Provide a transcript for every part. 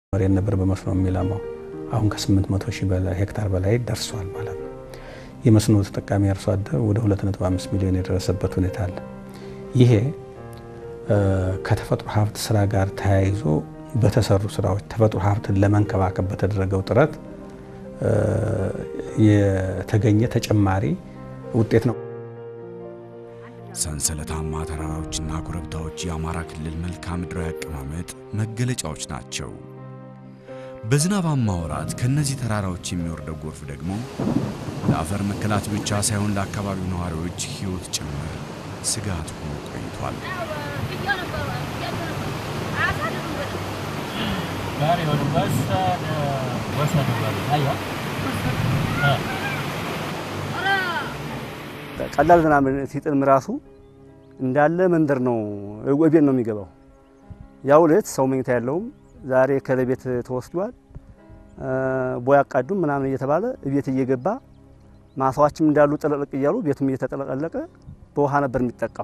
መሬት ነበር በመስኖ የሚለማው አሁን ከ800 ሺህ ሄክታር በላይ ደርሷል ማለት ነው። የመስኖ ተጠቃሚ አርሶ አደር ወደ 2.5 ሚሊዮን የደረሰበት ሁኔታ አለ። ይሄ ከተፈጥሮ ሀብት ስራ ጋር ተያይዞ በተሰሩ ስራዎች ተፈጥሮ ሀብትን ለመንከባከብ በተደረገው ጥረት የተገኘ ተጨማሪ ውጤት ነው። ሰንሰለታማ ተራራዎችና ኮረብታዎች የአማራ ክልል መልክዓ ምድራዊ አቀማመጥ መገለጫዎች ናቸው። በዝናባማ ወራት ከእነዚህ ተራራዎች የሚወርደው ጎርፍ ደግሞ ለአፈር መከላት ብቻ ሳይሆን ለአካባቢው ነዋሪዎች ሕይወት ጭምር ስጋት ሆኖ ቆይቷል። ቀላል ዝናብ ሲጥልም ራሱ እንዳለ መንደር ነው ቤት ነው የሚገባው። ያው ዕለት ሰው መኝታ ያለውም ዛሬ ከለቤት ተወስዷል ቦይ አቃዱም ምናምን እየተባለ ቤት እየገባ ማሳዎችም እንዳሉ ጥልቅልቅ እያሉ ቤቱም እየተጠለቀለቀ በውሃ ነበር የሚጠቃው።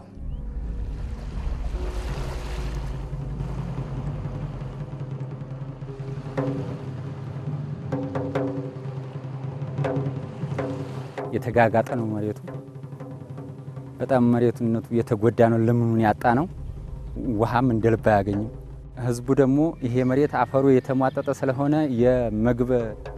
የተጋጋጠ ነው መሬቱ። በጣም መሬቱነቱ የተጎዳ ነው። ለምኑን ያጣ ነው። ውሃም እንደ ልብ አያገኝም። ህዝቡ ደግሞ ይሄ መሬት አፈሩ የተሟጠጠ ስለሆነ የምግብ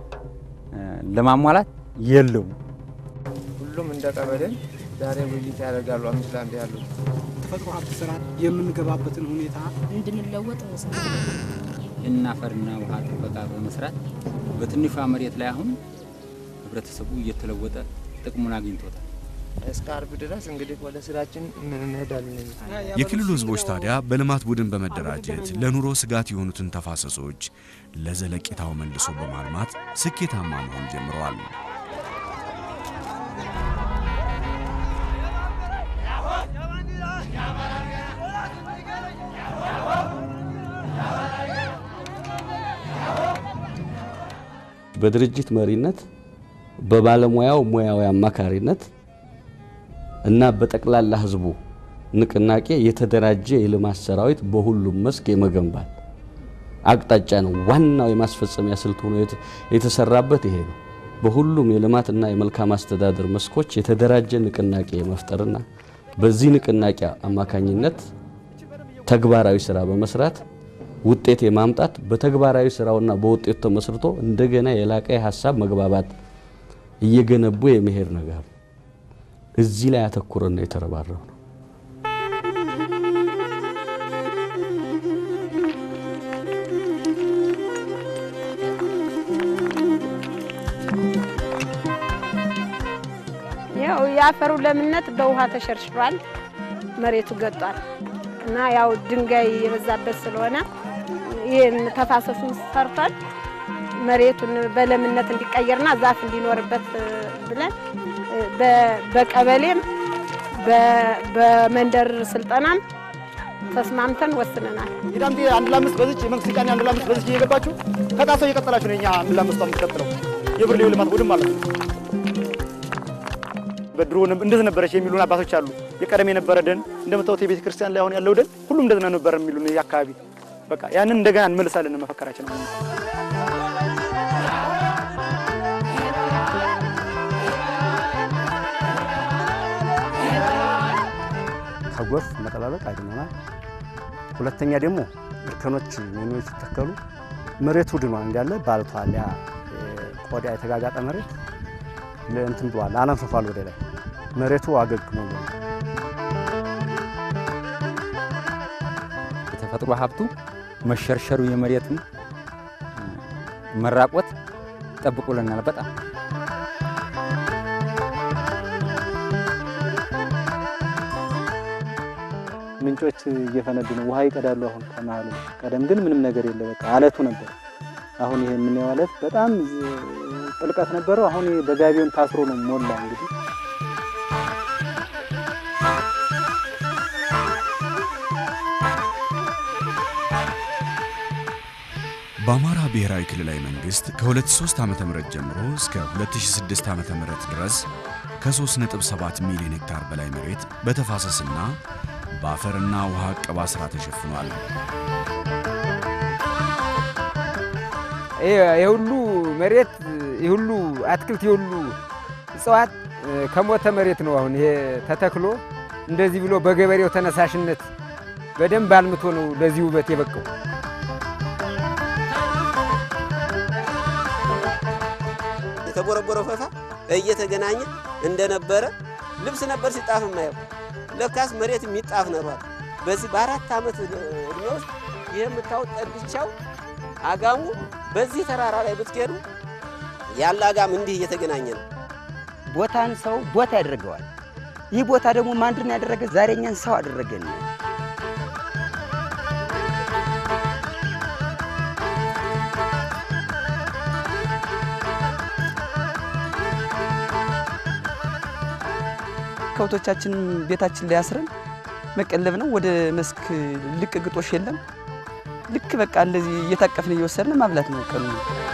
ለማሟላት የለውም። ሁሉም እንደ ቀበሌን ዛሬ ውይይት ያደርጋሉ። አምስት ለአንድ ያሉት ተፈጥሮ ሀብት ስራ የምንገባበትን ሁኔታ እንድንለወጥ ይህን አፈርና ውሃ ጥበቃ በመስራት በትንሿ መሬት ላይ አሁን ህብረተሰቡ እየተለወጠ ጥቅሙን አግኝቶታል። እስከ አርብ ድረስ እንግዲህ ወደ ስራችን እንሄዳለን። የክልሉ ህዝቦች ታዲያ በልማት ቡድን በመደራጀት ለኑሮ ስጋት የሆኑትን ተፋሰሶች ለዘለቄታው መልሶ በማልማት ስኬታማ መሆን ጀምረዋል። በድርጅት መሪነት በባለሙያው ሙያዊ አማካሪነት እና በጠቅላላ ህዝቡ ንቅናቄ የተደራጀ የልማት ሰራዊት በሁሉም መስክ የመገንባት አቅጣጫ ነው። ዋናው የማስፈጸሚያ ስልት ሆኖ የተሰራበት ይሄ ነው። በሁሉም የልማትና የመልካም አስተዳደር መስኮች የተደራጀ ንቅናቄ የመፍጠርና በዚህ ንቅናቄ አማካኝነት ተግባራዊ ስራ በመስራት ውጤት የማምጣት በተግባራዊ ስራውና በውጤቱ ተመስርቶ እንደገና የላቀ የሀሳብ መግባባት እየገነቡ የመሄድ ነገር ነው። እዚህ ላይ አተኩረን ነው የተረባረው ነው። ያው የአፈሩ ለምነት በውሃ ተሸርሽሯል፣ መሬቱ ገጧል እና ያው ድንጋይ የበዛበት ስለሆነ ይህን ተፋሰሱን ሰርቷል። መሬቱን በለምነት እንዲቀየርና ዛፍ እንዲኖርበት ብለን በቀበሌም በመንደር ስልጠናም ተስማምተን ወስነናል። ሂዳምቲ አንድ ለአምስት በዚች የመንግስት ቃኒ አንድ ለአምስት በዚች እየገባችሁ ከጣሰው እየቀጠላችሁ ነው። እኛ አንድ ለአምስቷ የምትቀጥለው የብር ልማት ቡድን ማለት ነው። በድሮ እንደዚህ ነበረች የሚሉን አባቶች አሉ። የቀደም የነበረ ደን እንደምታዩት የቤተ ክርስቲያን ላይ አሁን ያለው ደን ሁሉም እንደዚህ ነበር የሚሉን አካባቢ በቃ ያንን እንደገና እንመልሳለን መፈከራችን ነው። ከጎርፍ መጠባበቅ አድኖናል። ሁለተኛ ደግሞ እርከኖች ሜኖች ሲተከሉ መሬቱ ድኗል እንዳለ ባልቷል። ያ ቆዳ የተጋጋጠ መሬት እንትን ብሏል፣ አላንፍፏል ወደ ላይ መሬቱ አገግሞ የተፈጥሮ ሀብቱ መሸርሸሩ የመሬቱን መራቆት ጠብቆልናል በጣም ምንጮች እየፈነዱ ነው። ውሃ ይቀዳሉ አሁን ከመሀሉ። ቀደም ግን ምንም ነገር የለ፣ በቃ አለቱ ነበር። አሁን ይሄ የምናየው አለት በጣም ጥልቀት ነበረው። አሁን በጋቢውን ታስሮ ነው ሞላ። እንግዲህ በአማራ ብሔራዊ ክልላዊ መንግስት ከ2003 ዓ.ም ጀምሮ እስከ 2006 ዓ.ም ድረስ ከ3.7 ሚሊዮን ሄክታር በላይ መሬት በተፋሰስና በአፈርና ውሃ እቀባ ሥራ ተሸፍኗል። የሁሉ መሬት የሁሉ አትክልት የሁሉ እጽዋት ከሞተ መሬት ነው አሁን ይሄ ተተክሎ እንደዚህ ብሎ በገበሬው ተነሳሽነት በደንብ አልምቶ ነው ለዚህ ውበት የበቃው። የተቦረቦረው ፈፋ እየተገናኘ እንደነበረ ልብስ ነበር ሲጣፍ የማየው። ለካስ መሬት የሚጣፍ ነሯል። በዚህ በአራት ዓመት እድሜ ውስጥ ይህ የምታዩት ጠድቻው አጋሙ በዚህ ተራራ ላይ ብትሄዱ ያለ አጋም እንዲህ እየተገናኘ ነው። ቦታን ሰው ቦታ ያደርገዋል። ይህ ቦታ ደግሞ ማንድን ያደረገ ዛሬ እኛን ሰው አደረገን። ከብቶቻችንን ቤታችን ላይ አስረን መቀለብ ነው። ወደ መስክ ልቅ ግጦሽ የለም። ልክ በቃ እንደዚህ እየታቀፍን እየወሰድን ማብላት ነው ቀኑ።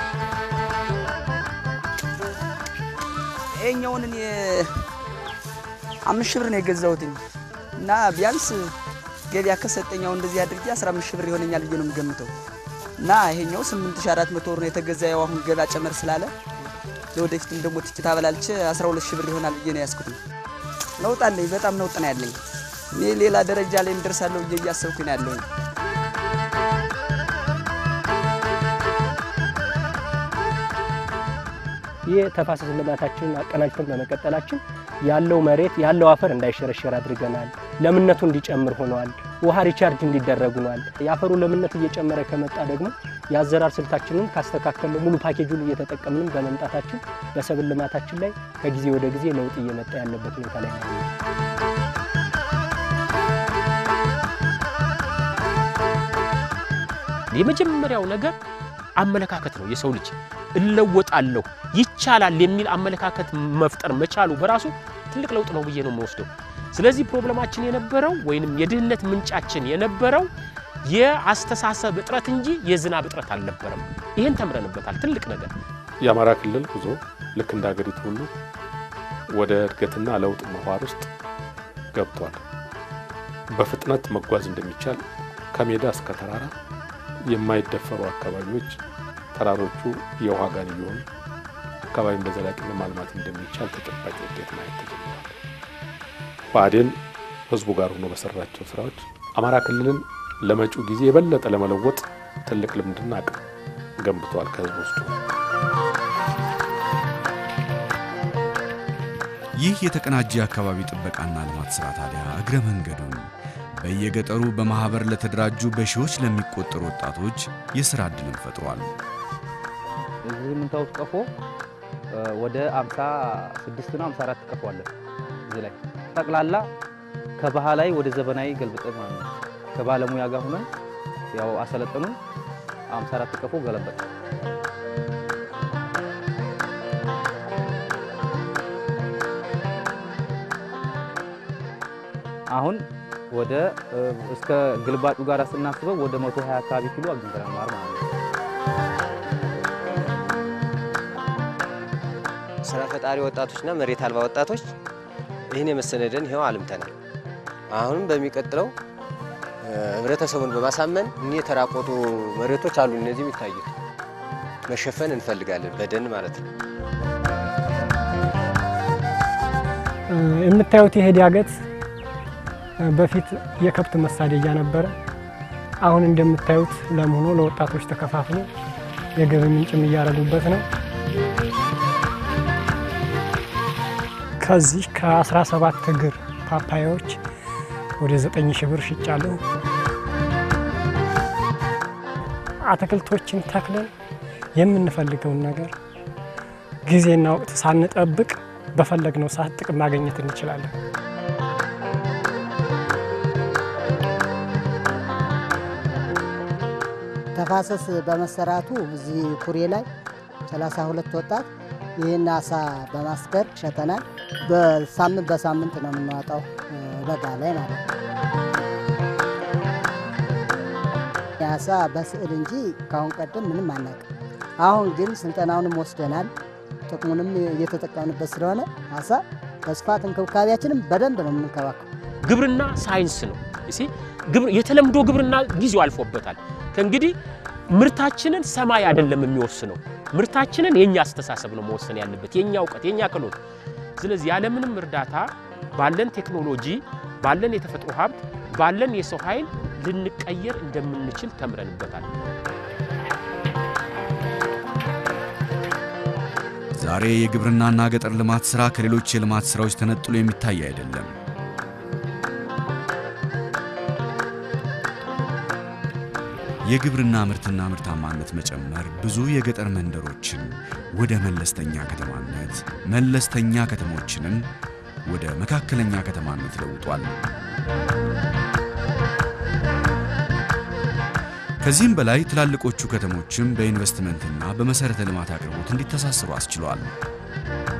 ይሄኛውን እኔ አምስት ሺህ ብር ነው የገዛሁትኝ እና ቢያንስ ገበያ ከሰጠኛው እንደዚህ አድርጌ 15 ሺህ ብር ይሆነኛል ብዬ ነው የምገምተው። እና ይሄኛው 8400 ብር ነው የተገዛ። ያው አሁን ገበያ ጨመር ስላለ ለወደፊትም ደግሞ ትችት አበላልቼ 12 ሺህ ብር ይሆናል ብዬ ነው ያዝኩትኝ። ለውጥ አለኝ፣ በጣም ለውጥ ነው ያለኝ። እኔ ሌላ ደረጃ ላይ እንደርሳለሁ ብዬ እያሰብኩኝ ነው ያለሁኝ። ይህ ተፋሰስ ልማታችንን አቀናጅተን በመቀጠላችን ያለው መሬት ያለው አፈር እንዳይሸረሸር አድርገናል። ለምነቱ እንዲጨምር ሆኗል። ውሃ ሪቻርጅ እንዲደረግ ሆኗል። የአፈሩ ለምነት እየጨመረ ከመጣ ደግሞ የአዘራር ስልታችንን ካስተካከለ ሙሉ ፓኬጁን እየተጠቀምንም በመምጣታችን በሰብል ልማታችን ላይ ከጊዜ ወደ ጊዜ ለውጥ እየመጣ ያለበት ሁኔታ ላይ ነው። የመጀመሪያው ነገር አመለካከት ነው። የሰው ልጅ እለወጣለሁ ይቻላል የሚል አመለካከት መፍጠር መቻሉ በራሱ ትልቅ ለውጥ ነው ብዬ ነው የምወስደው። ስለዚህ ፕሮብለማችን የነበረው ወይንም የድህነት ምንጫችን የነበረው የአስተሳሰብ እጥረት እንጂ የዝናብ እጥረት አልነበረም። ይህን ተምረንበታል። ትልቅ ነገር የአማራ ክልል ጉዞ ልክ እንደ ሀገሪቱ ሁሉ ወደ እድገትና ለውጥ ምህዋር ውስጥ ገብቷል። በፍጥነት መጓዝ እንደሚቻል ከሜዳ እስከ ተራራ የማይደፈሩ አካባቢዎች ተራሮቹ የውሃ ጋን እየሆኑ አካባቢን በዘላቂነት ማልማት እንደሚቻል ተጨባጭ ውጤት ማየት ተጀምሯል። ብአዴን ህዝቡ ጋር ሆኖ በሰራቸው ስራዎች አማራ ክልልን ለመጪው ጊዜ የበለጠ ለመለወጥ ትልቅ ልምድና አቅም ገንብተዋል ከህዝብ ውስጡ። ይህ የተቀናጀ የአካባቢ ጥበቃና ልማት ሥራ ታዲያ እግረ መንገዱን በየገጠሩ በማኅበር ለተደራጁ በሺዎች ለሚቆጠሩ ወጣቶች የሥራ ዕድልን ፈጥሯል። እዚህ የምታዩት ቀፎ ወደ 56 ነው 54 ቀፎ አለ እዚህ ላይ ጠቅላላ ከባህላዊ ወደ ዘመናዊ ገልብጠን ማለት ነው። ከባለሙያ ጋር ሆነን ያው አሰለጠኑ 54 ቀፎ ገለበጠ። አሁን ወደ እስከ ግልባጩ ጋር ስናስበው ወደ 120 አካባቢ ኪሎ አግኝተናል ማር ማለት ነው። ስራ ፈጣሪ ወጣቶችና መሬት አልባ ወጣቶች ይህን የመሰለ ደን ይኸው አልምተናል። አሁንም በሚቀጥለው ህብረተሰቡን በማሳመን እኒህ የተራቆቱ መሬቶች አሉ፣ እነዚህ የሚታዩት መሸፈን እንፈልጋለን በደን ማለት ነው። የምታዩት ይሄ ዳገት በፊት የከብት መሳደጃ ነበረ። አሁን እንደምታዩት ለም ሆኖ ለወጣቶች ተከፋፍሎ የገቢ ምንጭም እያረጉበት ነው። ከዚህ ከ17 እግር ፓፓያዎች ወደ 9 ሺህ ብር ሽጫለሁ። አትክልቶችን ተክለን የምንፈልገውን ነገር ጊዜና ወቅት ሳንጠብቅ በፈለግነው ሰዓት ጥቅም ማግኘት እንችላለን። ተፋሰስ በመሰራቱ እዚህ ኩሬ ላይ 32 ወጣት ይህን አሳ በማስገር ሸጠናል። በሳምንት በሳምንት ነው የምናወጣው በጋ ላይ ማለት ነው። የአሳ በስዕል እንጂ ካሁን ቀደም ምንም አናውቅም። አሁን ግን ስልጠናውንም ወስደናል። ጥቅሙንም እየተጠቀምንበት ስለሆነ አሳ በስፋት እንክብካቤያችንም በደንብ ነው የምንከባከው። ግብርና ሳይንስ ነው። እሺ፣ የተለምዶ ግብርና ጊዜው አልፎበታል። ከእንግዲህ ምርታችንን ሰማይ አይደለም የሚወስነው። ምርታችንን የኛ አስተሳሰብ ነው መወሰን ያለበት፣ የኛ እውቀት፣ የኛ ክህሎት። ስለዚህ ያለምንም እርዳታ ባለን ቴክኖሎጂ፣ ባለን የተፈጥሮ ሀብት፣ ባለን የሰው ኃይል ልንቀየር እንደምንችል ተምረንበታል። ዛሬ የግብርናና ገጠር ልማት ሥራ ከሌሎች የልማት ሥራዎች ተነጥሎ የሚታይ አይደለም። የግብርና ምርትና ምርታማነት መጨመር ብዙ የገጠር መንደሮችን ወደ መለስተኛ ከተማነት፣ መለስተኛ ከተሞችንም ወደ መካከለኛ ከተማነት ለውጧል። ከዚህም በላይ ትላልቆቹ ከተሞችም በኢንቨስትመንትና በመሠረተ ልማት አቅርቦት እንዲተሳሰሩ አስችሏል።